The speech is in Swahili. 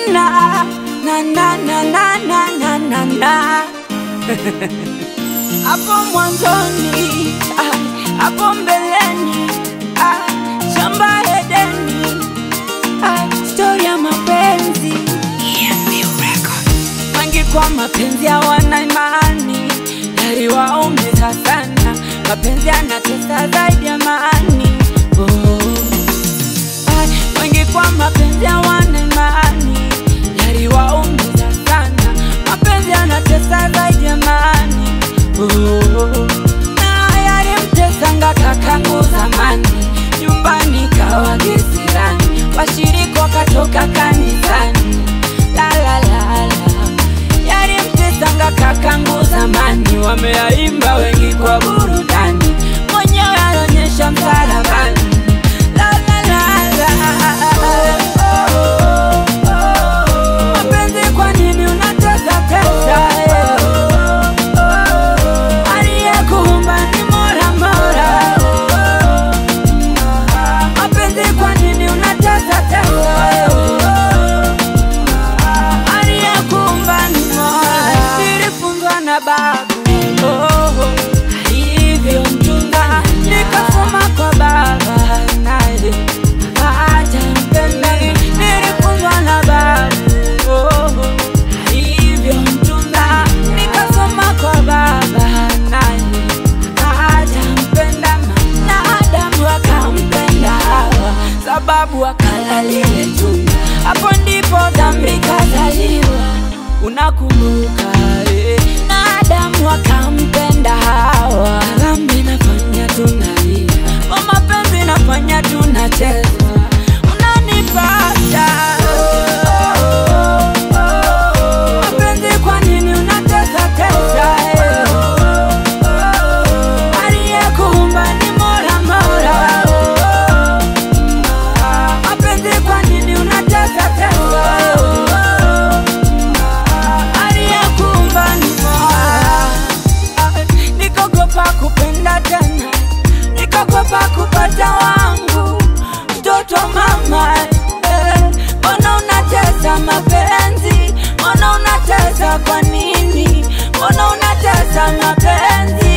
na na na na na na na na na hapo mwanzoni ah, hapo mbeleni ah, shamba Edeni ah, stori ya mapenzi wengi kwa mapenzi hawana imani, yaliwaumiza sana. Mapenzi yanatesa zaidi ya amani. Oh. Ay, wengi kwa mapenzi hawana imani, yaliwaumiza sana. Mapenzi yanatesa zaidi ya amani. Oh. Na yalimtesanga kakangu zamani, nyumbani kawa kisirani, washirika wakatoka kanisani. La, la, la, la yalimtesanga kakangu zamani, wameyaimba wengi kwa burudani, mwenyewe anaonyesha msalabani. La, la, la, la. Mapenzi, kwa nini unatesa tesa? Aliyekuumba ni Mola, Mola. Mapenzi, kwa nini unatesa tesa? aliyekuumba ni Mola. Nilifunzwa na babu oh, hivyo mchunga, nikasoma kwa baba naye hajampenda. Nilifunzwa na babu oh, hivyo mchunga, nikasoma kwa baba naye hajampenda, na Adamu akampenda Hawa sababu akala lile tunda, hapo ndipo dhambi kazaliwa. Unakumbuka eh? na Adamu akampenda Hawa, dhambi nafanya tunalia, kwa mapenzi nafanya tunacheza, unanipata mapenzi, kwa nini unatesa tesa eh? Aliyekuumba ni Mola, Mola. Mapenzi, kwa nini unatesa tesa? Aliyekuumba ni Mola. Nikaogopa kupenda tena, nikaogopa kupata wangu mtoto mama. eh. Mbona unatesa mapenzi? Mbona unatesa kwa nini? Mbona unatesa mapenzi?